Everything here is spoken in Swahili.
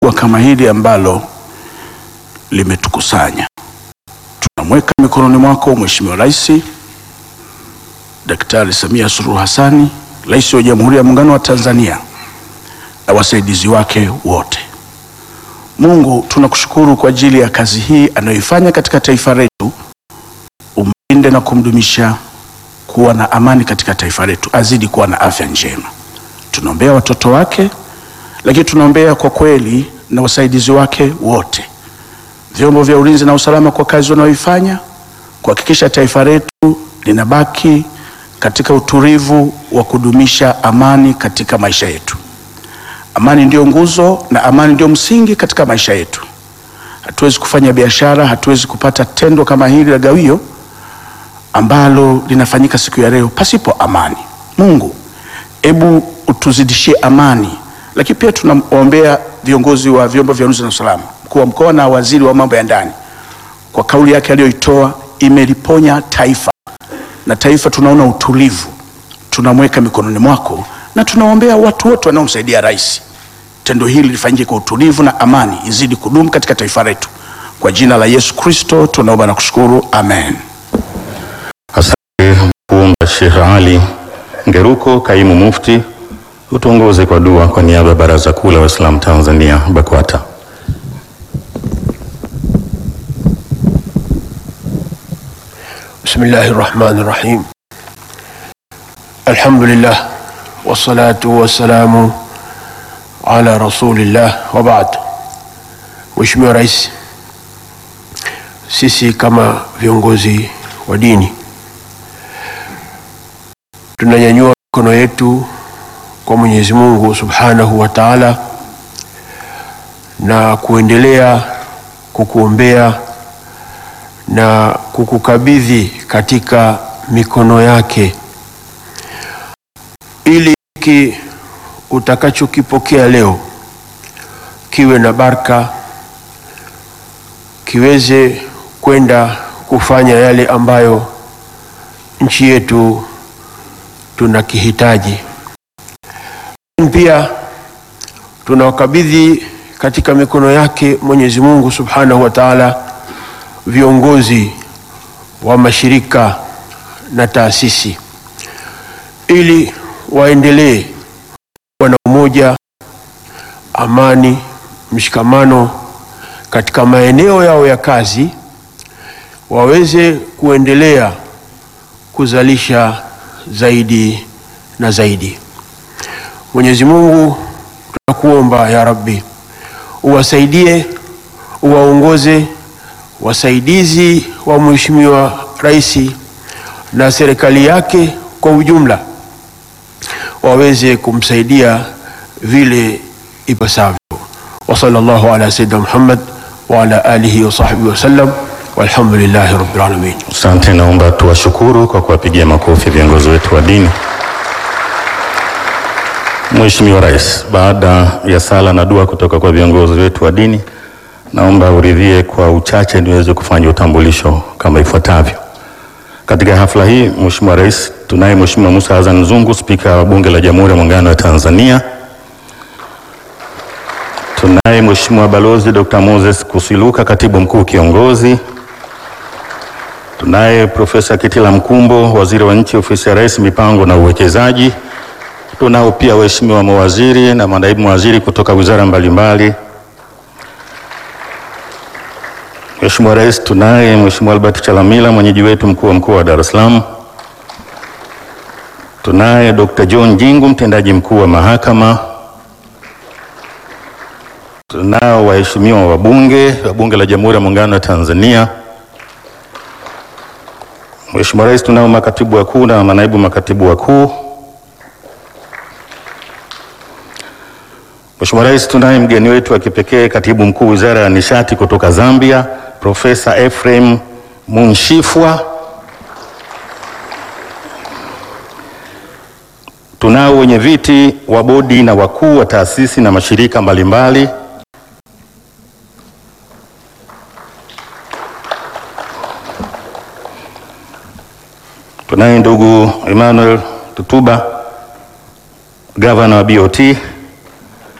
kubwa kama hili ambalo limetukusanya. Tunamweka mikononi mwako Mheshimiwa Rais Daktari Samia Suluhu Hassani, Rais wa Jamhuri ya Muungano wa Tanzania na wasaidizi wake wote. Mungu, tunakushukuru kwa ajili ya kazi hii anayoifanya katika taifa letu. Umlinde na kumdumisha kuwa na amani katika taifa letu, azidi kuwa na afya njema. Tunaombea watoto wake, lakini tunaombea kwa kweli na wasaidizi wake wote, vyombo vya ulinzi na usalama kwa kazi wanayoifanya kuhakikisha taifa letu linabaki katika utulivu wa kudumisha amani katika maisha yetu. Amani ndiyo nguzo na amani ndiyo msingi katika maisha yetu. Hatuwezi kufanya biashara, hatuwezi kupata tendo kama hili la gawio ambalo linafanyika siku ya leo pasipo amani. Mungu, hebu utuzidishie amani, lakini pia tunawaombea viongozi wa vyombo vya ulinzi na usalama, mkuu wa mkoa na waziri wa mambo ya ndani, kwa kauli yake aliyoitoa imeliponya taifa na taifa tunaona utulivu, tunamweka mikononi mwako na tunaombea watu wote wanaomsaidia rais. Tendo hili lifanyike kwa utulivu na amani izidi kudumu katika taifa letu. Kwa jina la Yesu Kristo tunaomba na kushukuru, amen. Asante kuomba Sheikh Ali Ngeruko, kaimu mufti, utuongoze kwa dua kwa niaba ya Baraza Kuu la Waislamu Tanzania BAKWATA. بسم الله الرحمن الرحيم الحمد لله والصلاة والسلام على رسول الله وبعد Mheshimiwa Rais, sisi kama viongozi wa dini tunanyanyua mikono yetu kwa Mwenyezi Mungu Subhanahu wa Ta'ala na kuendelea kukuombea na kukukabidhi katika mikono yake ili hiki utakachokipokea leo kiwe na baraka, kiweze kwenda kufanya yale ambayo nchi yetu tunakihitaji. Pia tunawakabidhi katika mikono yake Mwenyezi Mungu Subhanahu wa Ta'ala viongozi wa mashirika na taasisi ili waendelee kuwa na umoja, amani, mshikamano katika maeneo yao ya kazi, waweze kuendelea kuzalisha zaidi na zaidi. Mwenyezi Mungu, tunakuomba ya Rabbi, uwasaidie, uwaongoze wasaidizi wa Mheshimiwa Rais na serikali yake kwa ujumla waweze kumsaidia vile ipasavyo. wa sallallahu ala sayyidina Muhammad wa ala alihi wa sahbihi wa sallam walhamdulillahi rabbil alamin. Asante, naomba tuwashukuru kwa kuwapigia makofi viongozi wetu wa dini. Mheshimiwa Rais, baada ya sala na dua kutoka kwa viongozi wetu wa dini, naomba uridhie kwa uchache niweze kufanya utambulisho kama ifuatavyo. Katika hafla hii, Mheshimiwa Rais, tunaye Mheshimiwa Musa Hassan Zungu, Spika wa Bunge la Jamhuri ya Muungano wa Tanzania. Tunaye Mheshimiwa Balozi Dr. Moses Kusiluka, Katibu Mkuu Kiongozi. Tunaye Profesa Kitila Mkumbo, Waziri wa Nchi, Ofisi ya Rais, Mipango na Uwekezaji. Tunao pia waheshimiwa mawaziri na manaibu mawaziri kutoka wizara mbalimbali. Mheshimiwa Rais, tunaye Mheshimiwa Albert Chalamila, mwenyeji wetu mkuu wa mkoa wa Dar es Salaam. Tunaye Dr. John Jingu, mtendaji mkuu wa mahakama. Tunao waheshimiwa wabunge wa Bunge la Jamhuri ya Muungano wa Tanzania. Mheshimiwa Rais, tunao makatibu wakuu na manaibu makatibu wakuu. Mheshimiwa Rais, tunaye mgeni wetu wa kipekee, katibu mkuu Wizara ya Nishati kutoka Zambia, Profesa Ephraim Munshifwa. Tunao wenye viti wa bodi na wakuu wa taasisi na mashirika mbalimbali. Tunaye ndugu Emmanuel Tutuba, gavana wa BOT